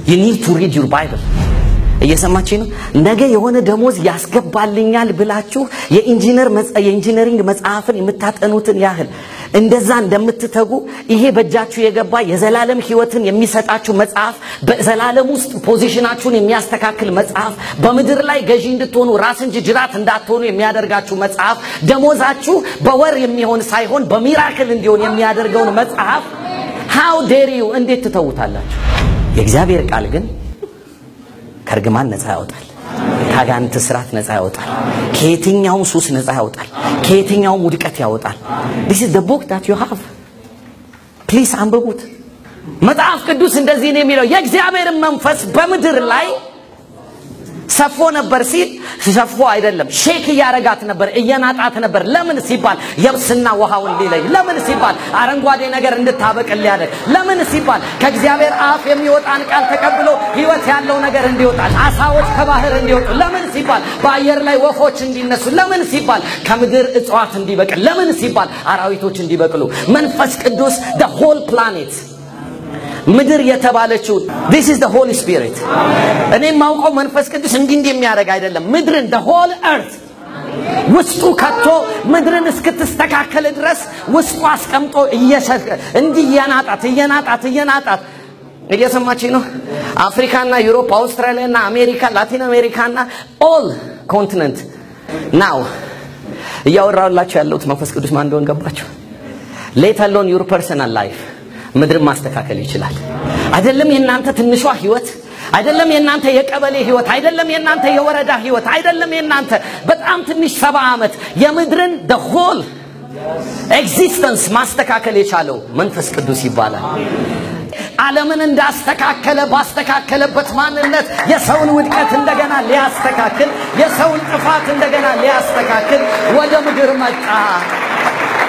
you need to read your Bible እየሰማች ነው። ነገ የሆነ ደሞዝ ያስገባልኛል ብላችሁ የኢንጂነር የኢንጂነሪንግ መጽሐፍን የምታጠኑትን ያህል እንደዛ እንደምትተጉ ይሄ በእጃችሁ የገባ የዘላለም ሕይወትን የሚሰጣችሁ መጽሐፍ፣ በዘላለም ውስጥ ፖዚሽናችሁን የሚያስተካክል መጽሐፍ፣ በምድር ላይ ገዢ እንድትሆኑ ራስ እንጂ ጅራት እንዳትሆኑ የሚያደርጋችሁ መጽሐፍ፣ ደሞዛችሁ በወር የሚሆን ሳይሆን በሚራክል እንዲሆን የሚያደርገውን መጽሐፍ ሃው ዴር ዩ እንዴት ትተውታላችሁ? የእግዚአብሔር ቃል ግን ከእርግማን ነፃ ያወጣል። ከአጋንንት ስራት ነፃ ያወጣል። ከየትኛውም ሱስ ነፃ ያወጣል። ከየትኛውም ውድቀት ያወጣል። this is the book that you have ፕሊስ አንብቡት። መጽሐፍ ቅዱስ እንደዚህ ነው የሚለው የእግዚአብሔርን መንፈስ በምድር ላይ ሰፎ ነበር ሲል ሰፎ አይደለም፣ ሼክ እያረጋት ነበር፣ እየናጣት ነበር። ለምን ሲባል የብስና ውሃውን ሊለይ፣ ለምን ሲባል አረንጓዴ ነገር እንድታበቅል ሊያደርግ፣ ለምን ሲባል ከእግዚአብሔር አፍ የሚወጣን ቃል ተቀብሎ ሕይወት ያለው ነገር እንዲወጣል፣ አሳዎች ከባህር እንዲወጡ፣ ለምን ሲባል በአየር ላይ ወፎች እንዲነሱ፣ ለምን ሲባል ከምድር እጽዋት እንዲበቅል፣ ለምን ሲባል አራዊቶች እንዲበቅሉ መንፈስ ቅዱስ the whole planet ምድር የተባለችው this is the holy spirit እኔ የማውቀው መንፈስ ቅዱስ እንዲህ እንዲህ የሚያደርግ አይደለም ምድርን the whole earth ውስጡ ከቶ ምድርን እስክትስተካከል ድረስ ውስጡ አስቀምጦ እንዲህ እየናጣት እየናጣት እየናጣት እየሰማች ነው አፍሪካና ዩሮፕ አውስትራሊያና አሜሪካ ላቲን አሜሪካና ኦል ኮንቲነንት ናው እያወራላችሁ ያለሁት መንፈስ ቅዱስ ማን እንደሆነ ገባችሁ ሌት አሎን ዩር ፐርሰናል ላይፍ ምድርን ማስተካከል ይችላል። አይደለም የእናንተ ትንሿ ህይወት፣ አይደለም የእናንተ የቀበሌ ህይወት፣ አይደለም የእናንተ የወረዳ ህይወት፣ አይደለም የእናንተ በጣም ትንሽ ሰባ ዓመት የምድርን the whole ኤግዚስተንስ ማስተካከል የቻለው መንፈስ ቅዱስ ይባላል። ዓለምን እንዳስተካከለ ባስተካከለበት ማንነት የሰውን ውድቀት እንደገና ሊያስተካክል የሰውን ጥፋት እንደገና ሊያስተካክል ወደ ምድር መጣ።